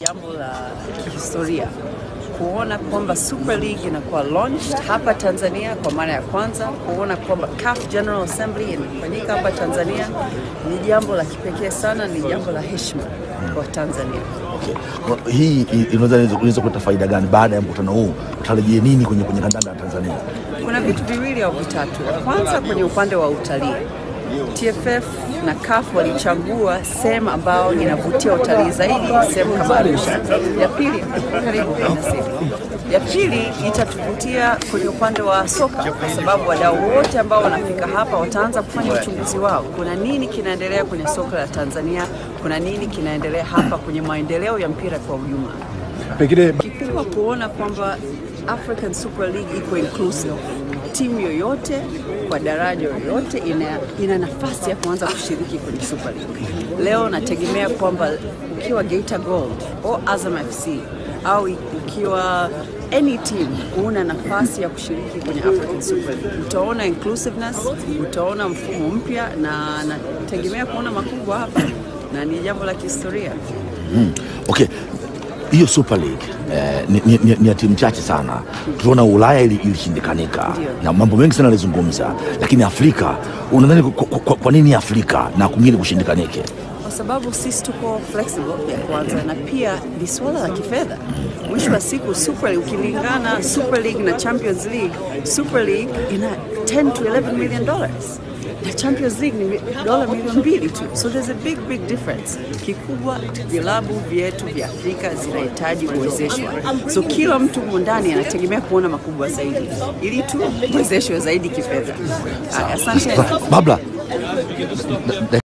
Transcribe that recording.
Jambo la kihistoria kuona kwamba Super League inakuwa launched hapa Tanzania kwa mara ya kwanza, kuona kwamba CAF General Assembly inafanyika hapa Tanzania ni jambo la kipekee sana, ni jambo la heshima kwa Tanzania. Okay. Hii inaweza inaweza kuleta faida gani baada ya mkutano huu? Utarajie nini kwenye kwenye kandanda ya Tanzania? Kuna vitu viwili au vitatu. Kwanza, kwenye upande wa utalii TFF na CAF walichagua sehemu ambayo inavutia utalii zaidi, sehemu kama Arusha. Ya pili, karibu ya pili itatuvutia kwenye upande wa soka, kwa sababu wadau wote ambao wanafika hapa wataanza kufanya uchunguzi wao, kuna nini kinaendelea kwenye soka la Tanzania, kuna nini kinaendelea hapa kwenye maendeleo ya mpira kwa ujumla. Pengine Kikubwa kuona kwamba African Super League iko inclusive timu yoyote kwa daraja yoyote ina, ina nafasi ya kuanza kushiriki kwenye Super League. Leo nategemea kwamba ukiwa Geita Gold au Azam FC au ukiwa any team una nafasi ya kushiriki kwenye African Super League. Utaona inclusiveness, utaona mfumo mpya, na nategemea kuona makubwa hapa, na ni jambo la kihistoria. mm, okay hiyo Super League eh, ni, ni, ni, ni ya timu chache sana. Tuliona Ulaya ilishindikanika Ndio. na mambo mengi sana alizungumza, lakini Afrika unadhani kwa, kwa, kwa nini Afrika na kwingine kushindikanike? kwa sababu sisi tuko flexible ya kwanza, na pia ni suala la kifedha. Mwisho wa siku Super League ukilingana Super League na Champions League, Super League ina 10 to 11 million dollars na Champions League ni dola milioni mbili tu, so there's a big big difference. Kikubwa vilabu vyetu vya Afrika zinahitaji kuwezeshwa, so kila mtu humu ndani anategemea kuona makubwa zaidi, ili tu wezeshwe zaidi kifedha. Aya, Asante. Babla